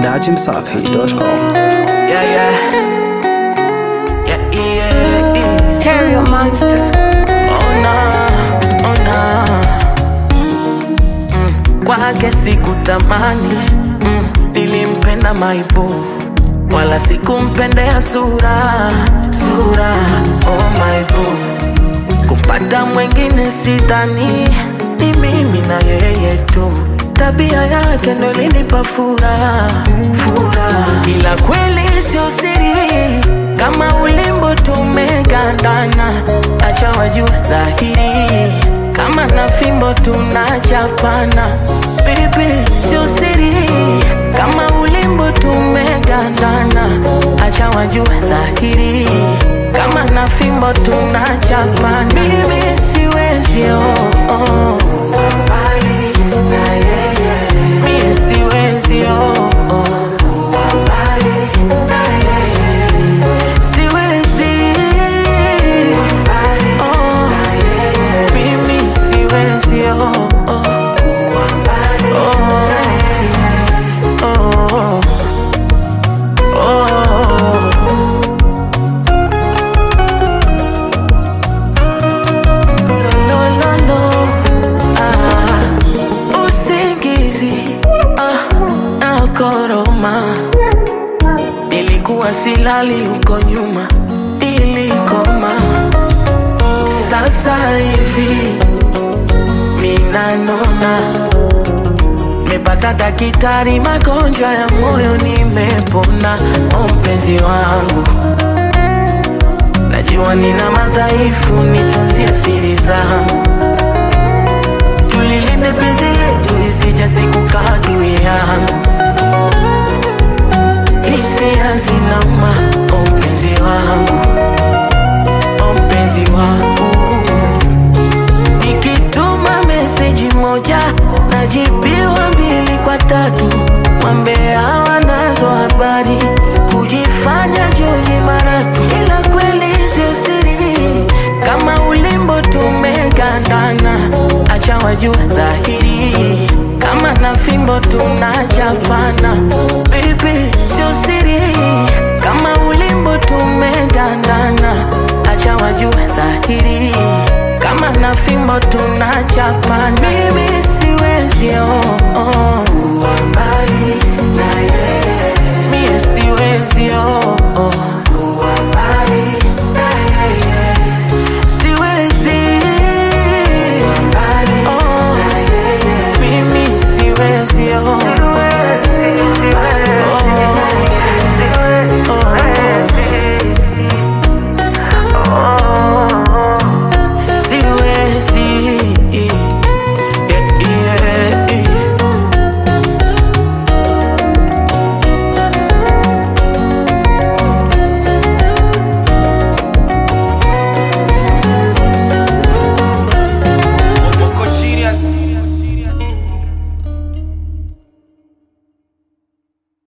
dachimsafi.com. Yeah, yeah. Yeah, yeah, yeah. Terrier monster. Oh, no, oh, no. Mm, kwake sikutamani mm, nilimpenda maibu wala sikumpendea sura sura oh maibu kumpata mwengine sidhani ni mimi na yeye tu tabia yake ndo ilinipa furaha furaha ila kweli sio siri kama ulimbo tumegandana acha wajue dhahiri kama na fimbo tunachapana bibi sio siri kama ulimbo tumegandana acha wajue dhahiri kama na fimbo tunachapana mimi siwezi oh, oh. Mie siwezi oh, oh. Siwezi oh. Mimi siwezi oh, oh. Oh. Oh. Oh. No, no, no. Ah, usingizi ah, nakoroma nilikuwa silali huko nyuma ilikoma sasa hivi minanona mepata dakitari magonjwa ya moyo nimepona o mpenzi wangu najua nina madhaifu nitunzie siri zangu tulilinde penzi letu isije siku kadui yangu hisia zinauma o mpenzi wangu o mpenzi wangu nikituma meseji moja najibiwa mbili kwa tatu wambea wanazo habari kujifanya joji maratu ila kweli sio siri kama ulimbo tumegandana acha wajue dhahiri kama na fimbo tunachapana